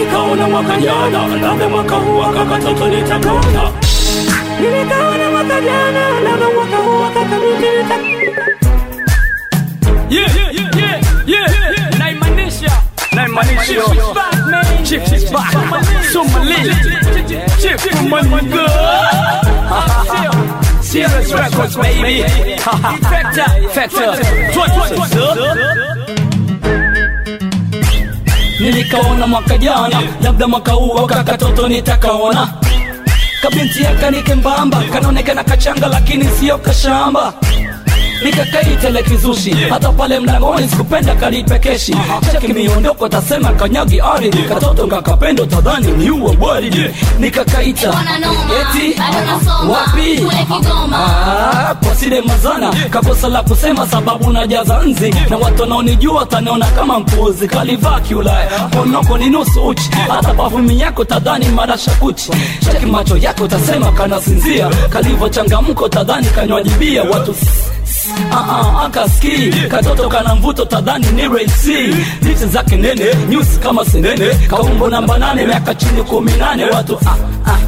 nilikaona mwaka jana labda mwaka huu akakatoto nitakaona nilikaona mwaka jana labda mwaka huu akakabiti nitakaona Yeah, yeah, yeah, yeah, yeah. Naimaanisha naimaanisha Chief is back Somali Chief Kumaniga Serious Records baby Factor Factor Nilikaona mwaka jana labda mwaka huu kakatoto nitakaona kabinti yakanike mbamba kanaonekana kachanga lakini sio kashamba nikakaitele kizushi hata pale mlangoni sikupenda kalipekeshi cheki miondoko tasema kanyagi ari katoto kakapendo tadhani ni uwa bwari nikakaita eti wapi Ah, kwa sile mazana kakosa la kusema sababu najaza nzi na watu wanaonijua taniona kama mpuzi kalivaa kiulaya ponoko ni nusu uchi hata pafumi yako tadhani marasha kuchi cheki macho yako tasema kanasinzia kalivochangamko tadhani kanywajibia watu Ah, ah, akaski katoto kana mvuto tadhani ni rensi lichi zake nene nyusi kama senene kaumbo namba nane miaka chini kumi nane watu ah, ah.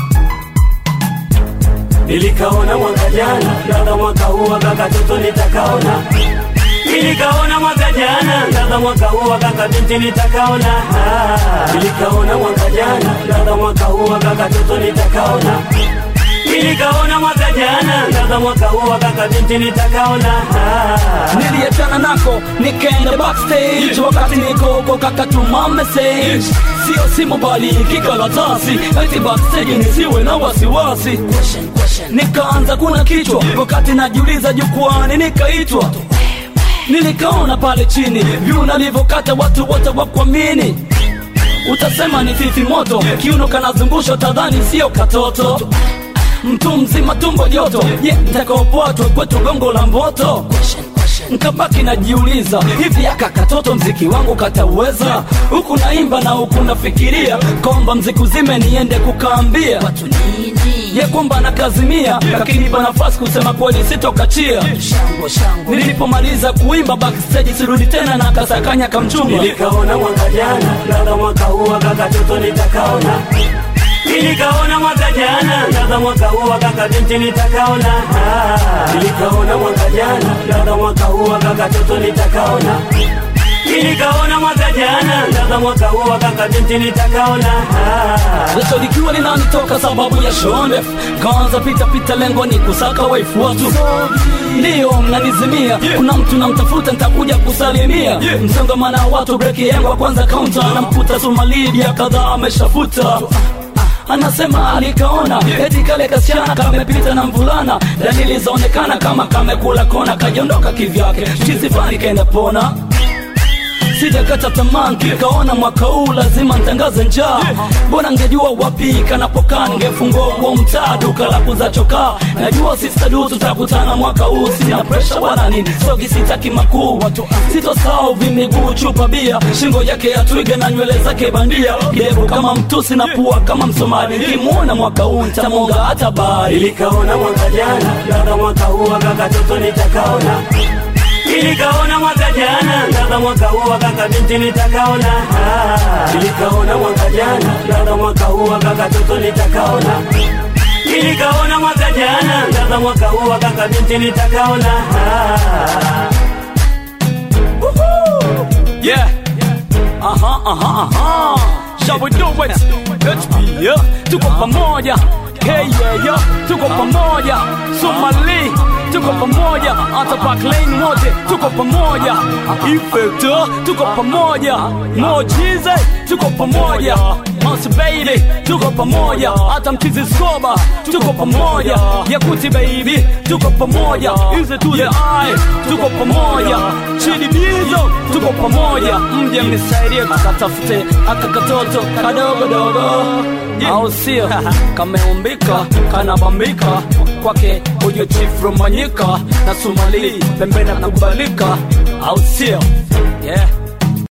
nilikaona mwaka jana labda mwaka huu akakatoto nitakaona nilikaona mwaka jana labda mwaka huu akakabinti nitakaona Ah, nilikaona mwaka jana labda mwaka huu akakatoto nitakaona nilikaona mwaka jana labda mwaka huu akakabinti nitakaona Ah, niliachana nako nikaenda backstage wakati niko huko kakatuma message sio simu bali kikaratasi ati backstage nisiwe na wasiwasi nikaanza kuna kichwa wakati najiuliza jukwani nikaitwa nilikaona pale chini vyu nalivyokata watu wote wakuamini utasema ni fifi moto kiuno kanazungusha tadhani sio katoto mtu mzima tumbo joto ye ntakaopotwe kwetu gongo la mboto nkabaki najiuliza hivi aka katoto mziki wangu katauweza huku naimba na huku nafikiria kwamba mziki uzime niende kukaambia ye kwamba nakazimia lakini pa nafasi kusema kweli sitokachia nilipomaliza kuimba backstage sirudi tena na kasakanya kamchumba nilikaona mwaka jana labda mwaka huu akakatoto nitakaona nilikaona mwaka jana labda mwaka huu akakabinti nitakaona Ah, nilikaona mwaka jana labda mwaka huu akakatoto nitakaona nilikaona mwaka jana labda mwaka huu akakabinti nitakaona Ah, Jasho likiwa linanitoka sababu ya shonde Kaanza pita pita lengo ni kusaka waifu watu Ndiyo mnanizimia Kuna mtu namtafuta nitakuja kusalimia Msongamana wa watu breki yangu wa kwanza kaunta Namkuta Somalia kadhaa ameshafuta anasema alikaona eti kale kasichana kamepita na mvulana dalili zaonekana kama kamekula kona kajiondoka kivyake chisifani kaenda pona sijakata tamaa nkikaona mwaka huu lazima ntangaze njaa bora ngejua wapi kanapokaa ngefungua huo mtaa duka la kuza chokaa najua sistadu tutakutana mwaka huu sina presha wala nini sogi sitaki makuu sitosahau vimiguu chupa bia shingo yake ya twiga na nywele zake bandia devu kama mtusi na pua kama msomali nikimwona mwaka huu ntamonga hata bari nilikaona mwaka jana labda mwaka huu akakatoto nitakaona nilikaona mwaka jana labda mwaka huu akakabinti nitakaona Ah, nilikaona mwaka jana labda mwaka huu akakatoto nitakaona nilikaona mwaka jana labda mwaka huu akakabinti nitakaona Ah. Yeah. Aha, aha, aha. Shall we do it? Let's be yeah. Tuko pamoja. Hey yeah, yeah. Tuko pamoja. Somali. Tuko pamoja. Hata Park Lane wote tuko pamoja. Effector tuko pamoja. Mojize tuko pamoja. Mouse baby tuko pamoja. Hata mchizi skoba tuko pamoja. Yakuti baby tuko pamoja. Easy to the eye tuko pamoja. Chidi bizo tuko pamoja. Mje mnisaidie tukatafute aka katoto kadogo dogo au sio kameumbika kanabambika kwake huyo chief romanyika na sumali pembeni kubalika au sio yeah